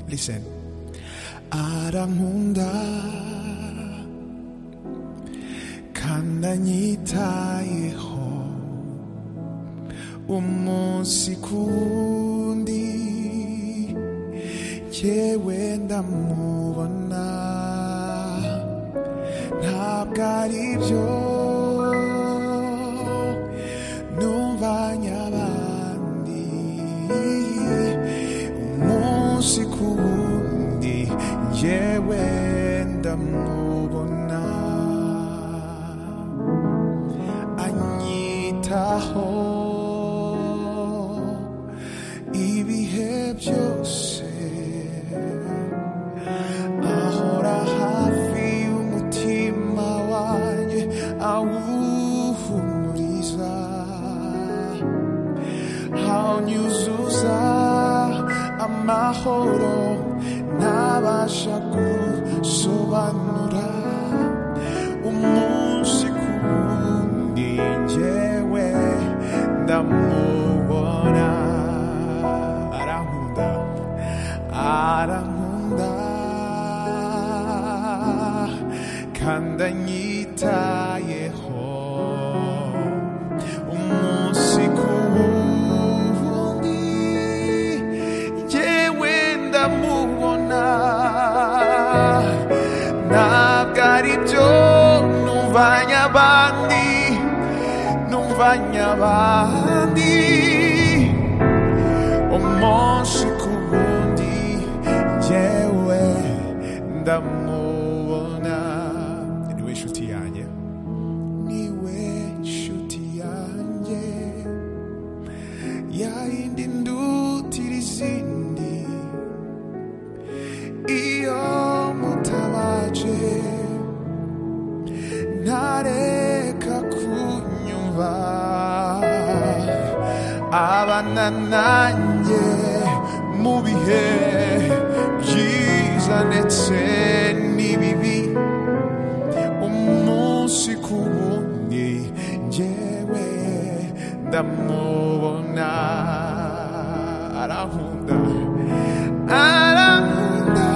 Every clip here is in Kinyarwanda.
Listen. arankunda kandi anyitayeho umunsi kundi yewe ndamubona ntabwo ari byo numvanye abandi umunsi ku wundi yewe ndamubona anyitaho ibihe byose ahora hafi y'umutima wanjye awuhumuriza awunyuzuza amahoro ntabasha gusobanura umunsi ku wundi njyewe ndamubona arankunda arankunda kandi anyitayeho umunsi ku wundi yewe ndamubona ntabwo ari byo numvanye abandi numvanye abandi umunsi ku wundi yewe ndamubona niwe nshuti yanjye niwe nshuti yanjye yayindi ndutira izindi iyo mutabaje ntareka kunyumva abana nanjye mu bihe byiza ndetse n'ibibi umunsi ku wundi njyewe ndamubona arankunda arankunda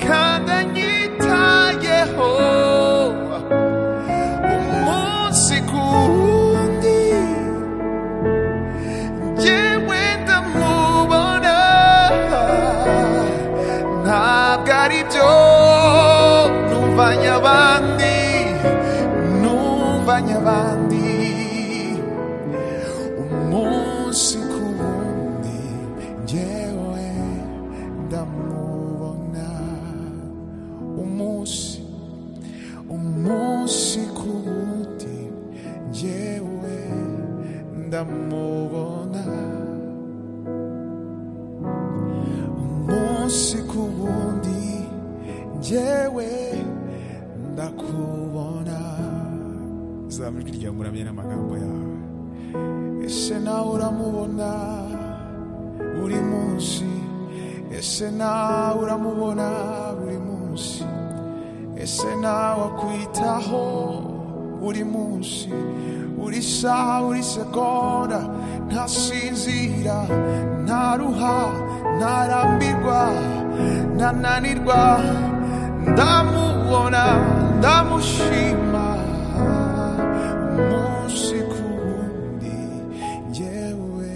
kandi anyitayeho umunsi ku wundi njyewe ndamubona ntabwo ari byo numvanye abandi numvanye abandi umunsi ku wundi njyewe ndamubona umunsi umunsi ku wundi njyewe ndamubona umunsi ku wundi njyewe ndakubona zamijwi ryawe muramye n'amagambo yawe ese nawe uramubona buri munsi ese nawe uramubona buri munsi ese nawe akwitaho buri munsi buri saha buri segonda ntasinzira ntaruha ntarambirwa ntananirwa ndamubona ndamushima umunsi ku wundi njyewe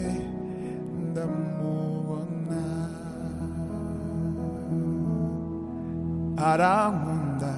ndamubona arankunda